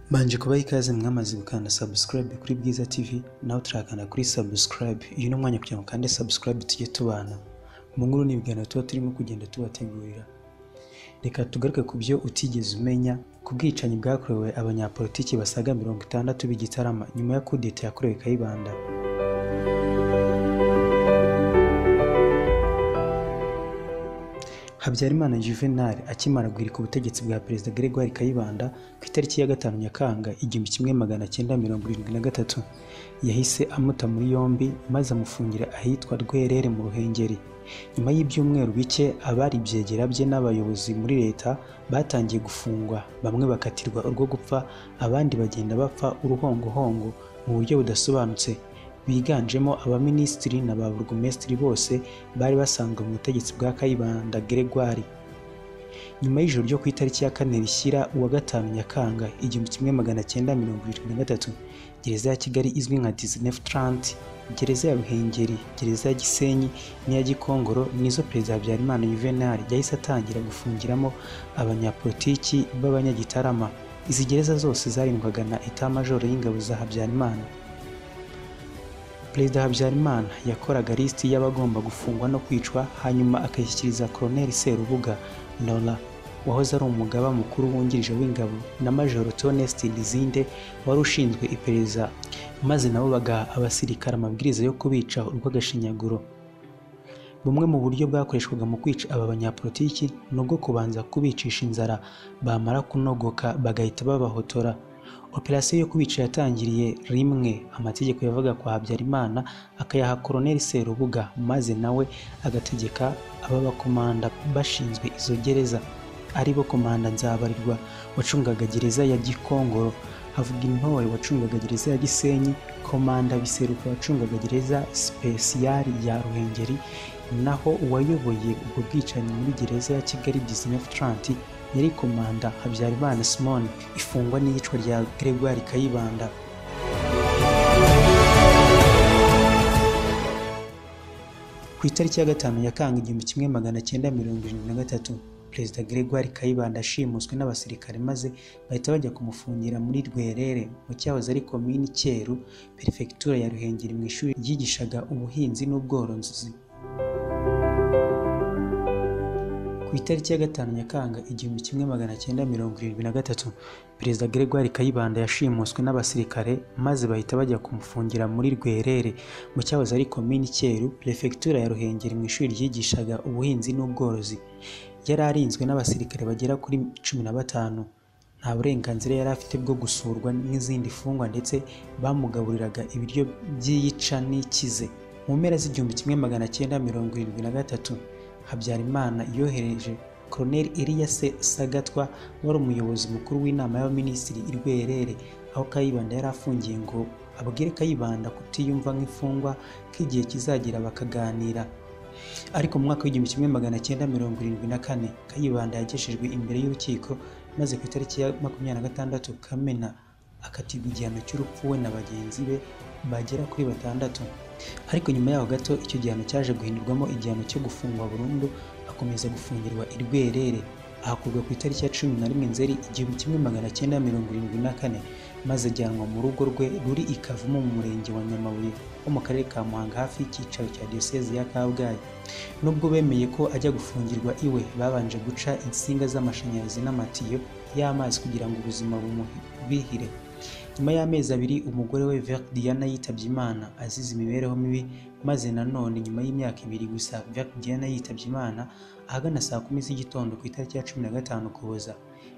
nabanje kubaha ikaze mwamaze gukanda subscribe kuri Bwiza TV nawe turakanda kuri subscribe uyu ni umwanya kugira ngo ukande subscribe tujye tubana mu nkuru n'ibiganiro tuba turimo kugenda tubategurira reka tugaruke ku byo utigeze umenya ku bwicanyi bwakorewe abanyapolitiki basaga mirongo itandatu b'igitarama nyuma ya kudeta yakorewe kayibanda habyarimana juvenal akimara guhirika ubutegetsi bwa perezida gregoire kayibanda ku itariki ya gatanu nyakanga igihumbi kimwe magana cyenda mirongo irindwi na gatatu yahise amuta muri yombi maze amufungira ahitwa rwerere mu ruhengeri nyuma y'ibyumweru bike abari ibyegera bye n'abayobozi muri leta batangiye gufungwa bamwe bakatirwa urwo gupfa abandi bagenda bapfa uruhongohongo mu buryo budasobanutse biganjemo abaminisitiri na ba burugumesitiri bose bari basanzwe mu butegetsi bwa kayibanda gregoire nyuma y'ijoro ryo ku itariki ya kane rishyira uwa gatanu nyakanga igihumbi kimwe magana cyenda mirongo irindwi na gatatu gereza ya kigali izwi nka dizinefu taranti gereza ya ruhengeri gereza ya gisenyi n'iya gikongoro nizo perezida habyarimana yuvenali yahise atangira gufungiramo abanyapolitiki b'abanyagitarama izi gereza zose zarindwaga na etamajoro y'ingabo za habyarimana perezida habyarimana yakoraga lisiti y'abagomba gufungwa no kwicwa hanyuma akayishyikiriza koroneli serubuga nora wahoze ari umugaba mukuru wungirije w'ingabo na majoro tonesti lizinde wari ushinzwe iperereza maze nabo bagaha abasirikare amabwiriza yo kubica urw'agashinyaguro bumwe mu buryo bwakoreshwaga mu kwica aba banyapolitiki ni ubwo kubanza kubicisha inzara bamara kunogoka bagahita babahotora operasiyo yo kubica yatangiriye rimwe amategeko yavaga kwa habyarimana akayaha koroneli serubuga maze nawe agategeka aba bakomanda bashinzwe izo gereza aribo komanda nzabarirwa wacungaga gereza ya gikongoro havuga intore wacungaga gereza ya gisenyi komanda biseruka wacungaga gereza sipesiyari ya ruhengeri naho uwayoboye ubwo bwicanyi muri gereza ya kigali dizinefu taranti yari komanda habyarimana simon ifungwa n'iyicwa rya gregoire kayibanda ku itariki ya gatanu yakanga igihumbi kimwe magana cyenda mirongo irindwi na gatatu perezida gregoire kayibanda ashimuswe n'abasirikare maze bahita bajya kumufungira muri rwerere mu cyahoze ari komini cyeru perefegitura ya ruhengeri mu ishuri ryigishaga ubuhinzi n'ubworozi ku itariki ya gatanu nyakanga igihumbi kimwe magana cyenda mirongo irindwi na gatatu perezida gregoire kayibanda yashimuswe n'abasirikare maze bahita bajya kumufungira muri rwerere mu cyahoze ari komini cyeru perefegitura ya ruhengeri mu ishuri ryigishaga ubuhinzi n'ubworozi yari arinzwe n'abasirikare bagera kuri cumi na batanu nta burenganzira yari afite bwo gusurwa n'izindi mfungwa ndetse bamugaburiraga ibiryo by'iyica n'ikize mu mpera z'igihumbi kimwe magana cyenda mirongo irindwi na gatatu habyarimana yohereje koroneli Elias sagatwa wari umuyobozi mukuru w'inama y'abaminisitiri i rwerere aho kayibanda yari afungiye ngo abwire kayibanda kutiyumva nk'imfungwa k'igihe kizagera bakaganira ariko mu mwaka w'igihumbi kimwe magana cyenda mirongo irindwi na kane kayibanda yagejejwe imbere y'urukiko maze ku itariki ya makumyabiri na gatandatu kamena akatirwa igihano cy'urupfu we na bagenzi be bagera kuri batandatu ariko nyuma yaho gato icyo gihano cyaje guhindurwamo igihano cyo gufungwa burundu akomeza gufungirwa i rwerere ahakurwa ku itariki ya cumi na rimwe nzeri igihumbi kimwe magana cyenda mirongo irindwi na kane maze ajyanwa mu rugo rwe ruri i Kavumu mu murenge wa Nyamabuye wo mu karere ka Muhanga hafi y'icyicaro cya diyoseze ya Kabgayi nubwo bemeye ko ajya gufungirwa iwe babanje guca insinga z'amashanyarazi n'amatiyo y'amazi kugira ngo ubuzima bumubihire nyuma y'amezi abiri umugore we Vert Diana yitabye Imana azize imibereho mibi maze nanone nyuma y'imyaka ibiri gusa Vert Diana yitabye Imana ahagana saa kumi z'igitondo ku itariki ya cumi na gatanu Ukuboza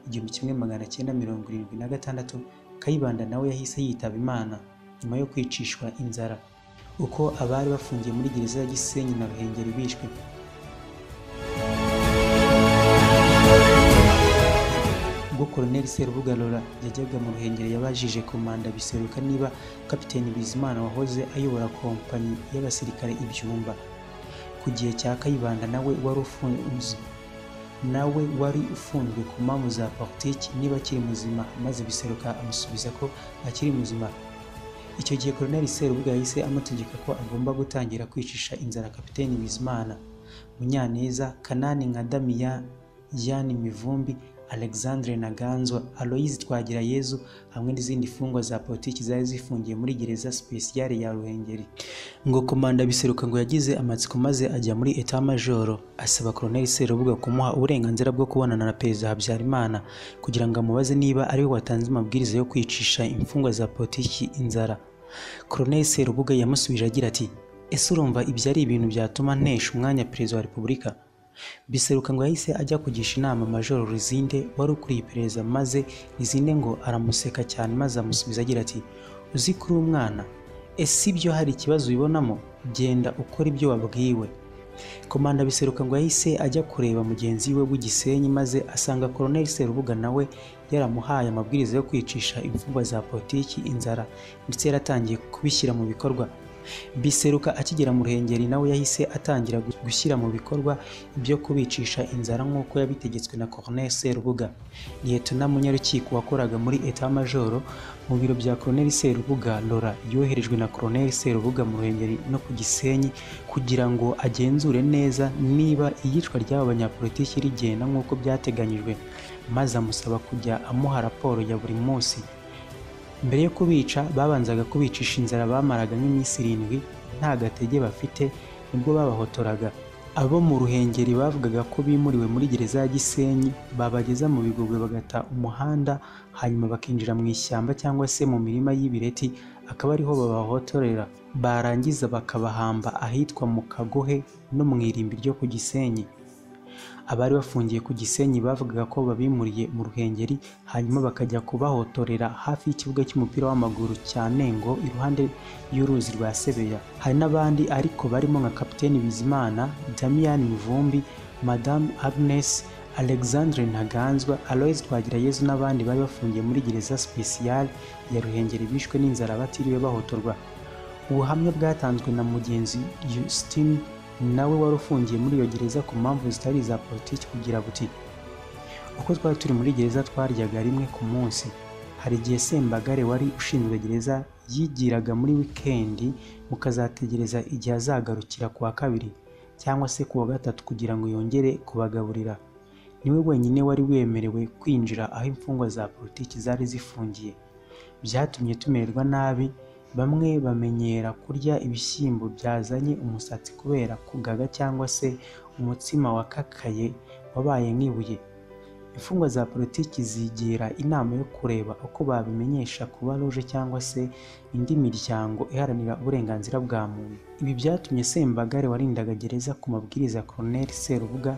igihumbi kimwe magana cyenda mirongo irindwi na gatandatu Kayibanda nawe yahise yitaba Imana nyuma yo kwicishwa inzara uko abari bafungiye muri gereza ya Gisenyi na Ruhengeri bishwe ubwo koroneli serubuga Laura yajyaga mu ruhengeri yabajije komanda biseruka niba kapiteni bizimana wahoze ayobora kompanyi y'abasirikare ibyumba ku gihe cya kayibanda nawe wari ufunze nawe wari ufunzwe ku mpamvu za politiki niba akiri muzima maze biseruka amusubiza ko akiri muzima icyo gihe koroneli serubuga yahise amutegeka ko agomba gutangira kwicisha inzara kapiteni bizimana munyaneza kanani nka damiya yani mivumbi alexandre naganzwa aloyizi twagirayezu hamwe n'izindi mfungwa za politiki zari zifungiye muri gereza sipesiyare ya ruhengeri ngo komanda biseruka ngo yagize amatsiko maze ajya muri eta majoro asaba koloneli serubuga kumuha uburenganzira bwo kubonana na perezida habyarimana kugira ngo amubaze niba ariwe watanze amabwiriza yo kwicisha imfungwa za politiki inzara koloneli serubuga yamusubije agira ati ese urumva ibyo ari ibintu byatuma ntesha umwanya perezida wa repubulika biseruka ngo yahise ajya kugisha inama majoro Lizinde wari ukuriye iperereza maze Lizinde ngo aramuseka cyane maze amusubiza agira ati uzi kuri umwana ese ibyo hari ikibazo ubibonamo genda ukora ibyo wabwiwe komanda biseruka ngo yahise ajya kureba mugenzi we w'igisenyi maze asanga koloneli serubuga nawe yaramuhaye amabwiriza yo kwicisha imfungwa za politiki inzara ndetse yaratangiye kubishyira mu bikorwa biseruka akigera mu ruhengeri nawe yahise atangira gushyira mu bikorwa ibyo kubicisha inzara nk'uko yabitegetswe na Colonel Serubuga liyetona munyarukiko wakoraga muri etat majoro mu biro bya Colonel Serubuga Lora yoherejwe na Colonel Serubuga mu ruhengeri no ku Gisenyi kugira ngo agenzure neza niba iyicwa ry'aba banyapolitiki rigenda nk'uko byateganyijwe maze amusaba kujya amuha raporo ya buri munsi mbere yo kubica babanzaga kubicisha inzara bamaraga nk'iminsi irindwi nta gatege bafite nibwo babahotoraga abo mu ruhengeri bavugaga ko bimuriwe muri gereza ya gisenyi babageza mu bigogwe bagata umuhanda hanyuma bakinjira mu ishyamba cyangwa se mu mirima y'ibireti akaba ariho babahotorera barangiza bakabahamba ahitwa mu kagohe no mu irimbi ryo ku gisenyi abari bafungiye ku gisenyi bavugaga ko babimuriye mu ruhengeri hanyuma bakajya kubahotorera hafi y'ikibuga cy'umupira w'amaguru cya nengo iruhande y'uruzi rwa sebeya hari n'abandi ariko barimo nka kapiteni bizimana damian mivumbi madamu agnes alexandre ntaganzwa aloise twagirayezu n'abandi bari bafungiye muri gereza sipesiyale ya ruhengeri bishwe n'inzara batiriwe bahotorwa ubuhamya bwatanzwe na mugenzi justine nawe wari ufungiye muri iyo gereza ku mpamvu zitari iza politiki kugira buti uko twari turi muri gereza twaryaga rimwe ku munsi hari igihe sembagare wari ushinzwe gereza yigiraga muri wikendi mukazategereza igihe azagarukira ku wa kabiri cyangwa se ku wa gatatu kugira ngo yongere kubagaburira niwe wenyine wari wemerewe kwinjira aho imfungwa za politiki zari zifungiye byatumye tumererwa nabi bamwe bamenyera kurya ibishyimbo byazanye umusatsi kubera kugaga cyangwa se umutsima wakakaye wabaye nk'ibuye imfungwa za politiki zigira inama yo kureba uko babimenyesha kuba ruje cyangwa se indi miryango iharanira uburenganzira bwa muntu ibi byatumye sembagare warindaga gereza ku mabwiriza ya Colonel Serubuga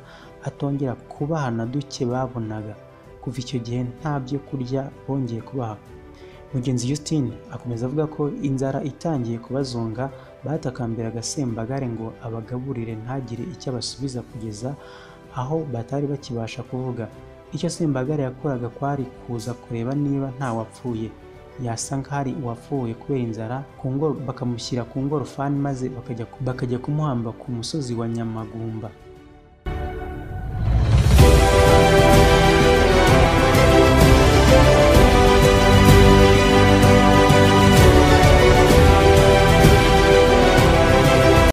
atongera kubahana duke babonaga kuva icyo gihe nta byo kurya bongeye kubaha mugenzi Justine akomeza avuga ko inzara itangiye kubazonga batakambiraga sembagare ngo abagaburire ntagire icyo abasubiza kugeza aho batari bakibasha kuvuga icyo sembagare yakoraga kwari kuza kureba niba nta wapfuye yasa nk'ahari uwapfuye kubera inzara bakamushyira ku ngorofani maze bakajya kumuhamba ku musozi wa nyamagumba